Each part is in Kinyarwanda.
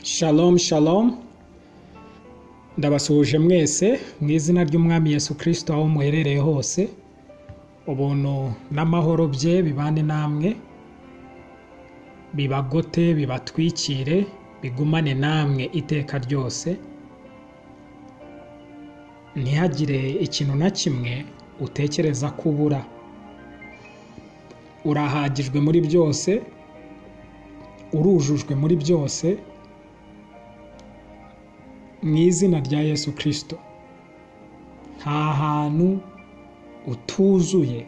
Shalom shalom ndabasuhuje mwese mu izina ry'umwami Yesu kirisito aho muherereye hose ubuntu n'amahoro bye bibane namwe bibagote bibatwikire bigumane namwe iteka ryose ntihagire ikintu na kimwe utekereza ko ubura urahagijwe muri byose urujujwe muri byose mu izina rya yesu kirisito nta hantu utuzuye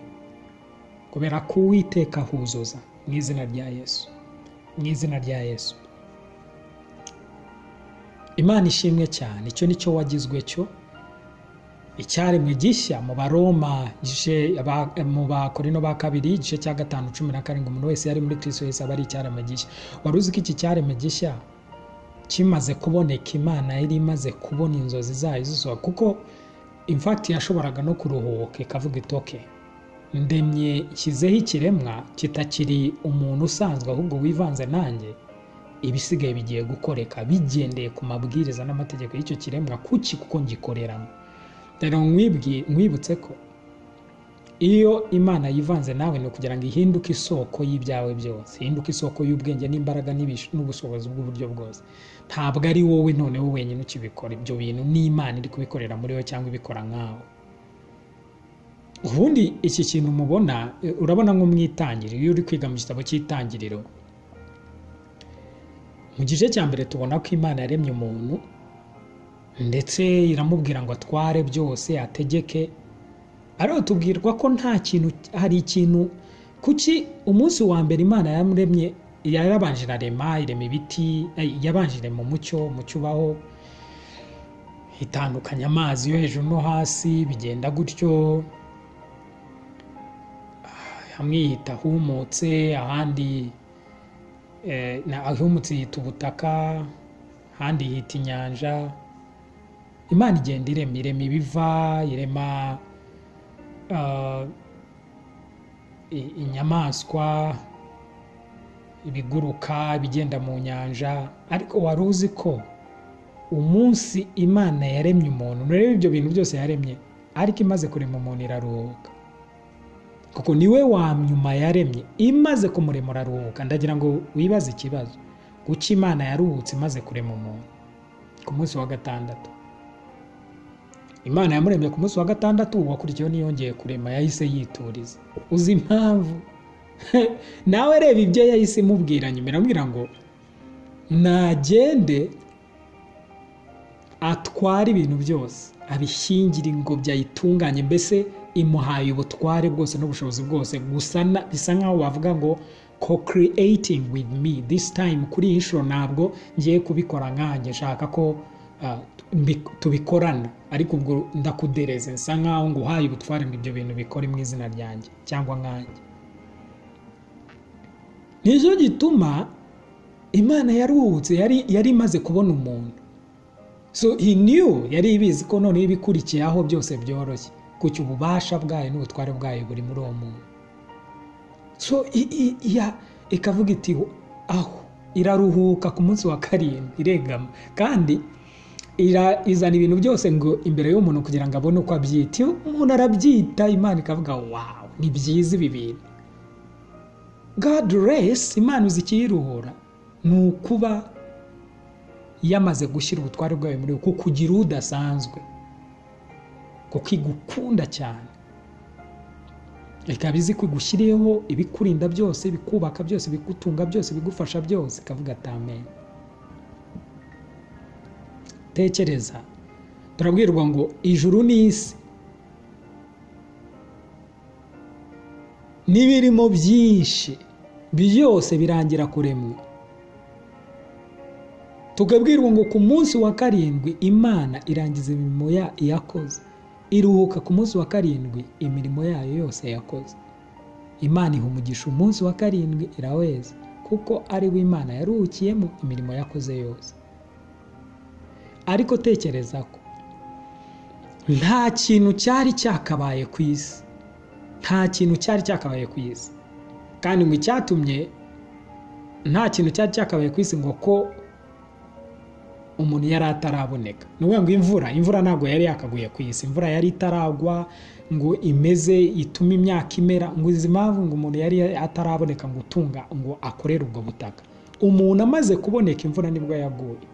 kubera ko uwiteka ahuzuza mu izina rya yesu mu izina rya yesu imana ishimwe cyane icyo ni cyo wagizwe cyo icyaremwe gishya mu baroma mu bakorino ba kabiri igice cya gatanu cumi na karindwi umuntu wese yari muri kirisito yose aba ari icyaremwe gishya wari uzi ko iki cyaremwe gishya kimaze kuboneka imana yari imaze kubona inzozi zayo zizuba kuko infakiti yashoboraga no kuruhuka ikavuga itoke ndemye nshyizeho ikiremwa kitakiri umuntu usanzwe ahubwo wivanze nanjye ibisigaye bigiye gukoreka bigendeye ku mabwiriza n'amategeko y'icyo kiremwa kuki kuko ngikoreramo rero nkwibutse ko iyo imana yivanze nawe ni ukugira ngo ihinduke isoko y'ibyawe byose ihinduke isoko y'ubwenge n'imbaraga n'ubushobozi bw'uburyo bwose ntabwo ari wowe noneho wenyine ukibikora ibyo bintu n'imana iri kubikorera muri wowe cyangwa ibikora nkawe ubundi iki kintu mubona urabona nko mu itangiriro iyo uri kwiga mu gitabo cy'itangiriro mu gice cya mbere tubona ko imana yaremye umuntu ndetse iramubwira ngo atware byose ategeke ariho tubwirwa ko nta kintu hari ikintu kuki umunsi wa mbere imana yaremye yarabanje irarema irema ibiti yabanje irema umucyo umucyo ubaho itandukanya amazi yo hejuru no hasi bigenda gutyo hamwe yita ahumutse ahandi ahumutse yita ubutaka ahandi yita inyanja imana igenda irema irema ibiva irema inyamaswa ibiguruka ibigenda mu nyanja ariko wari uzi ko umunsi imana yaremye umuntu nturebe ibyo bintu byose yaremye ariko imaze kurema umuntu iraruhuka kuko niwe wa nyuma yaremye imaze kumurema uraruhuka ndagira ngo wibaze ikibazo guca imana yaruhutse imaze kurema umuntu ku munsi wa gatandatu imana yamuremye ku munsi wa gatandatu wakurikiyeho niyongeye kurema yahise yituriza uzi impamvu nawe reba ibyo yahise imubwira nyuma iramubwira ngo nagende atware ibintu byose abishyingire ingobyi ayitunganye mbese imuhaye ubutware bwose n'ubushobozi bwose gusa bisa nkaho wavuga ngo co creating with me this time kuri iyi nshuro ntabwo ngiye kubikora nkanjye nshaka ko tubikorana ariko ubwo ndakudereze nsa nkaho ngo uhaye ubutware ngo ibyo bintu bikore mu izina ryanjye cyangwa nkanjye nicyo gituma imana yaruhutse yari imaze kubona umuntu so he knew yari ibizi ko noneho ibikurikiye aho byose byoroshye kuki ububasha bwayo n'ubutware bwayo buri muri uwo muntu so ikavuga iti aho iraruhuka ku munsi wa karindwi iregama kandi izana ibintu byose ngo imbere y'umuntu kugira ngo abone uko abyita iyo umuntu arabyita imana ikavuga wawu ni byiza ibi bintu god resi imana uzi ikiyiruhura ni ukuba yamaze gushyira ubutware bwayo muri we kukugira udasanzwe kuko igukunda cyane ikaba izi ko igushyiriyeho ibikurinda byose ibikubaka byose ibigutunga byose ibigufasha byose ikavuga atamenya tekereza turabwirwa ngo ijuru n'isi n'ibirimo byinshi byose birangira kuremwa tukabwirwa ngo ku munsi wa karindwi imana irangiza imirimo yakoze iruhuka ku munsi wa karindwi imirimo yayo yose yakoze imana ihumugisha umunsi wa karindwi iraweza kuko ari we imana yaruhukiyemo imirimo yakoze yose ariko tekereza ko nta kintu cyari cyakabaye ku isi nta kintu cyari cyakabaye ku isi kandi ngo icyatumye nta kintu cyari cyakabaye ku isi ngo ko umuntu yari ataraboneka ni ukuvuga ngo imvura imvura ntabwo yari yakaguye ku isi imvura yari itaragwa ngo imeze itume imyaka imera ngo izi mpamvu ngo umuntu yari ataraboneka ngo utunga ngo akorere ubwo butaka umuntu amaze kuboneka imvura nibwo yaguye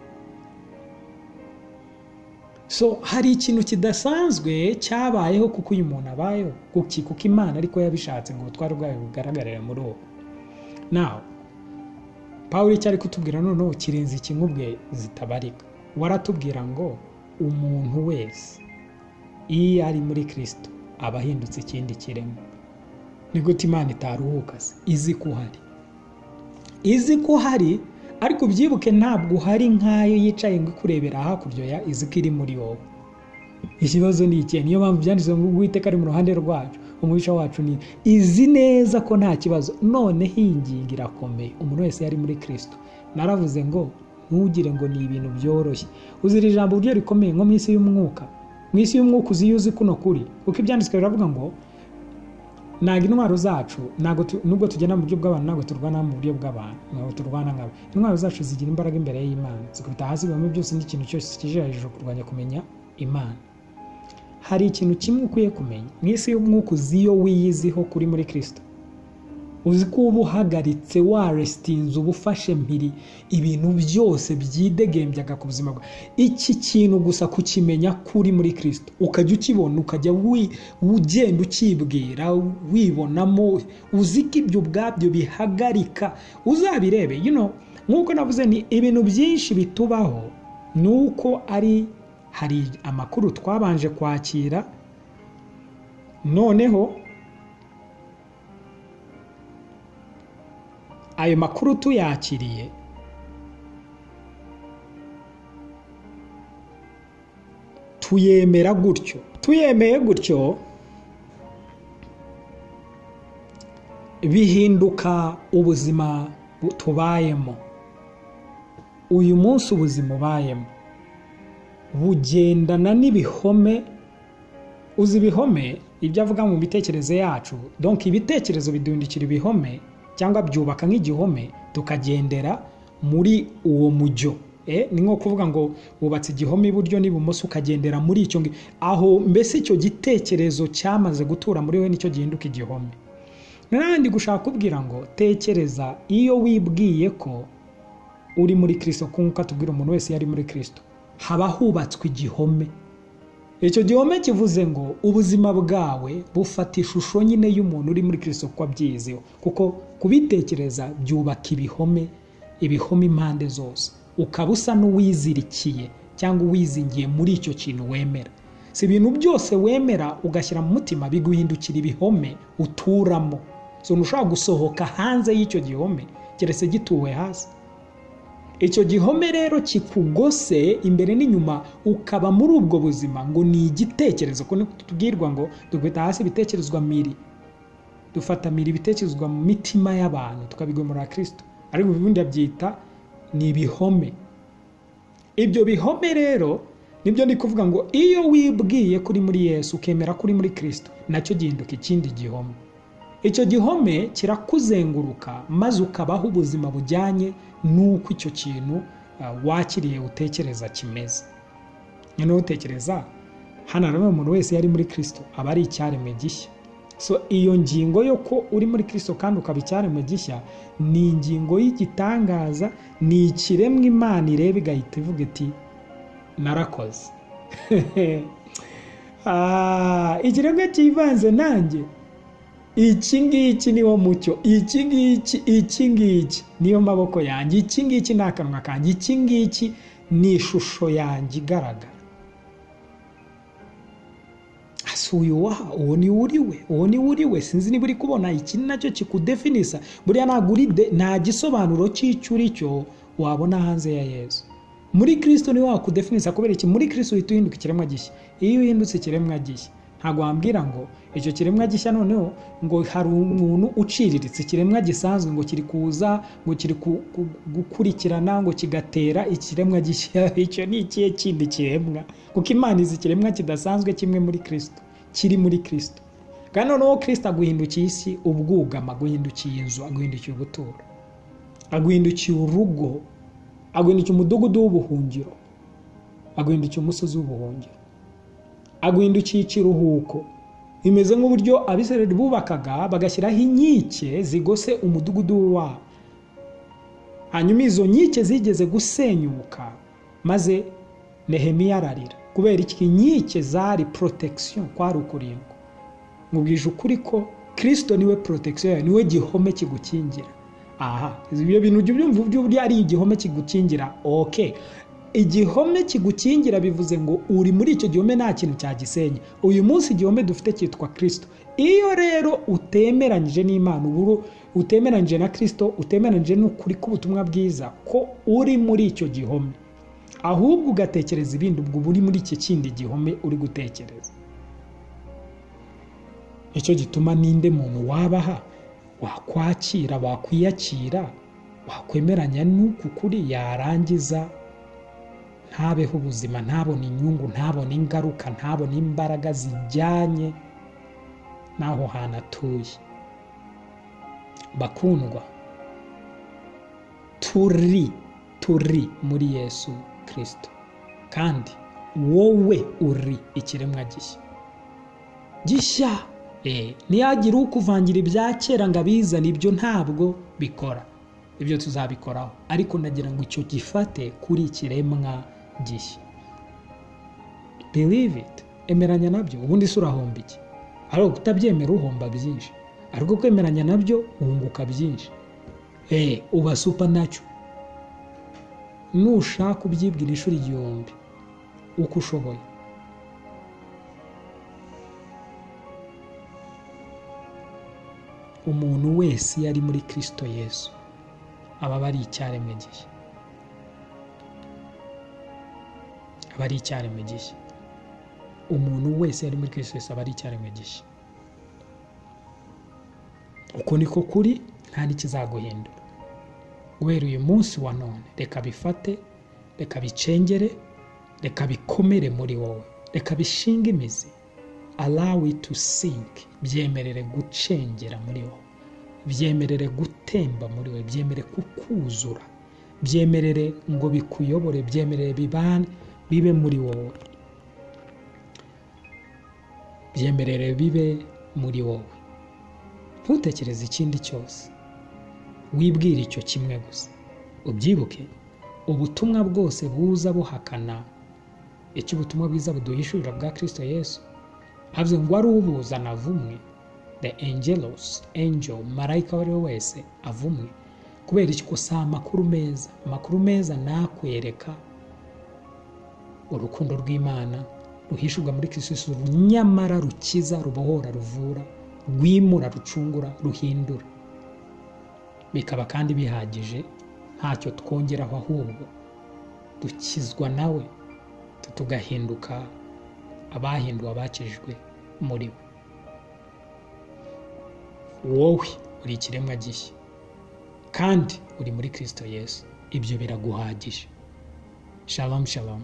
so hari ikintu kidasanzwe cyabayeho kuko uyu muntu abayeho kuki kuko imana ariko yabishatse ngo ubutware bwayo bugaragarire muri uwo nawe paul icyo ari kutubwira noneho kirenze ikinyubwe zitabarika waratubwira ngo umuntu wese iyo ari muri kirisito aba ahindutse ikindi kiremwa ni gute imana itaruhuka se izi ko uhari izi ko uhari ariko ubyibuke ntabwo uhari nk'ayo yicaye ngo ikurebera hakurya ya izi ko iri muri wowe ikibazo ni ikihe niyo mpamvu byanditse ngo uwiteka ari mu ruhande rwacu umwica wacu ni izi neza ko nta kibazo noneho iyi ngingo irakomeye umuntu wese yari muri kirisito naravuze ngo ntugire ngo ni ibintu byoroshye uzira ijambo ryo rikomeye nko mu isi y'umwuka mu isi y'umwuka uzi iyo uzi kuno kuri kuko ibyanditswe biravuga ngo ntabwo intwaro zacu ntabwo tu- nubwo tugenda mu buryo bw'abantu ntabwo turwana mu buryo bw'abantu ntabwo turwana nkabo intwaro zacu zigira imbaraga imbere y'imana zikubita hasi bihome byose n'ikintu cyose kije hejuru kurwanya kumenya imana hari ikintu kimwe ukwiye kumenya mu isi y'umwuka uzi iyo wiyiziho kuri muri kirisito uzi ko uba uhagaritse warestinze uba ufashe mpiri ibintu byose byidegembyaga ku buzima bwawe iki kintu gusa kukimenya kuri muri kirisito ukajya ukibona ukajya wi- ugenda ukibwira wibonamo uzi ko ibyo ubwabyo bihagarika uzabirebe you know, nk'uko navuze ni ibintu byinshi bitubaho ni uko ari hari amakuru twabanje kwakira noneho ayo makuru tuyakiriye tuyemera gutyo tuyemeye gutyo bihinduka ubuzima bu- tubayemo uyu munsi ubuzima ubayemo bugendana n'ibihome uzi ibihome ibyo avuga mu mitekerereze yacu donc ibitekerezo bidundikira ibihome cyangwa byubaka nk'igihome tukagendera muri uwo mujyo Eh, ni nko kuvuga ngo wubatse igihome iburyo n'ibumoso ukagendera muri icyo ngi- aho mbese icyo gitekerezo cyamaze gutura muri we nicyo gihinduka igihome nandi gushaka kubwira ngo tekereza iyo wibwiye ko uri muri kirisito nk'uko atubwira umuntu wese yari muri kirisito haba hubatswe igihome icyo gihome kivuze ngo ubuzima bwawe bufata ishusho nyine y'umuntu uri muri kirisito kuko abyiyizeho kuko kubitekereza byubaka ibihome ibihome impande zose ukaba usa n'uwizirikiye cyangwa uwizingiye muri icyo kintu wemera si ibintu byose wemera ugashyira mu mutima biguhindukira ibihome uturamo so ntushobora gusohoka hanze y'icyo gihome keretse gituwe hasi icyo gihome rero kikugose imbere n'inyuma ukaba muri ubwo buzima ngo ni igitekerezo ko niko tubwirwa ngo dukubita hasi ibitekerezwa miri dufata miri ibitekerezwa mu mitima y'abantu tukabigomora kirisito ariko ubundi abyita ni ibihome ibyo bihome rero nibyo ndi kuvuga ngo iyo wibwiye kuri muri yesu ukemera kuri muri kirisito nacyo gihinduka ikindi gihome icyo gihome kirakuzenguruka maze ukabaho ubuzima bujyanye n'uko icyo kintu ah, wakiriye utekereza kimeze noneho utekereza hano harimo umuntu wese yari muri kirisito aba ari icyaremwe gishya so iyo ngingo yo ko uri muri kirisito kandi ukaba icyaremwe gishya ni ingingo y'igitangaza ni ikiremwa imana ireba igahita ivuga iti narakoze Ah, ikiremwa cyivanze nanjye iki ngiki niwo mucyo iki ngiki iki ngiki niyo maboko yanjye iki ngiki ni akanwa kanjye iki ngiki ni ishusho yanjye igaragara asuye uwaha uwo ni uri we uwo ni uri we sinzi niba uri kubona iki ni nacyo kikudefinisa buriya ntabwo uri de nta gisobanuro cy'icyo uri cyo wabona hanze ya yezu muri kirisito niwe wakudefinisa kubera iki muri kirisito uhita uhinduka ikiremwa gishya iyo uhindutse ikiremwa gishya ntabwo wambwira ngo icyo kiremwa gishya noneho ngo hari umuntu uciriritse ikiremwa gisanzwe ngo kiri kuza ngo kiri ku- ku- gukurikirana ngo kigatera ikiremwa gishya icyo ni ikihe kindi kiremwa kuko imana izi ikiremwa kidasanzwe kimwe muri kirisito kiri muri kirisito kandi noneho kirisito aguhindukiye isi ubwugama aguhindukiye inzu aguhindukiye ubuturo aguhindukiye urugo aguhindukiye umudugudu w'ubuhungiro aguhindukiye umusozi w'ubuhungiro aguhindukiye ikiruhuko bimeze nk'uburyo abisirayeli bubakaga bagashyiraho inkike zigose umudugudu wabo hanyuma izo nkike zigeze gusenyuka maze nehemiya ararira kubera iki inkike zari protection kwari ukurindwa mubwije ukuri ko kirisito niwe protection yawe niwe gihome kigukingira aha ibyo bintu ujya ubyumva burya ari igihome kigukingira ok igihome kigukingira bivuze ngo uri muri icyo gihome nta kintu cyagisenya uyu munsi igihome dufite cyitwa kirisito iyo rero utemeranyije n'imana uburo utemeranyije na kirisito utemeranyije n'ukuri k'ubutumwa bwiza ko uri muri icyo gihome ahubwo ugatekereza ibindi ubwo uba uri muri iki kindi gihome uri gutekereza nicyo gituma ninde muntu wabaha wakwakira wakwiyakira wakwemeranya n'uku kuri yarangiza ntabeho ubuzima ntabone inyungu ntabone ingaruka ntabone imbaraga zijyanye n'aho hantu atuye bakundwa turi turi muri yesu kirisito kandi wowe uri ikiremwa gishya gishya ntiyagira ukuvangira ibya kera ngo abizane ibyo ntabwo bikora ibyo tuzabikoraho ariko ndagira ngo icyo gifate kuri ikiremwa gishya believe it emeranya nabyo ubundi se urahomba iki ariko kutabyemera uhomba byinshi ariko kwemeranya nabyo wunguka byinshi eee uba supa nacyo nushaka ubyibwira inshuro igihumbi uko ushoboye umuntu wese iyo ari muri kirisito yesu aba aba ari icyaremwe gishya aba ari icyaremwe gishya umuntu wese iyo ari muri kirisito yesu aba ari icyaremwe gishya uko niko kuri nta n'ikizaguhindura guhera uyu munsi wa none reka bifate reka bicengere reka bikomere muri wowe reka bishinge imizi alawi tu sinki byemerere gucengera muri wowe byemerere gutemba muri we byemere kukuzura byemerere ngo bikuyobore byemerere bibane bibe muri wowe byemerere bibe muri wowe ntutekereze ikindi cyose wibwire icyo kimwe gusa ubyibuke ubutumwa bwose buza buhakana icyo ubutumwa bwiza buduhishurira bwa kirisito yesu havuze ngo wari ubuzana vumwe the angelos angel marayika uwo ari we wese avumwe kubera iki gusa amakuru meza amakuru meza nakwereka urukundo rw'imana ruhishurwa muri kirisito nyamara rukiza rubohora ruvura rwimura rucungura ruhindura bikaba kandi bihagije ntacyo twongeraho ahubwo dukizwa nawe tugahinduka abahinduwe abakijwe muri we wowe uri ikiremwa gishya kandi uri muri kirisito yesu ibyo biraguhagije shalom shalom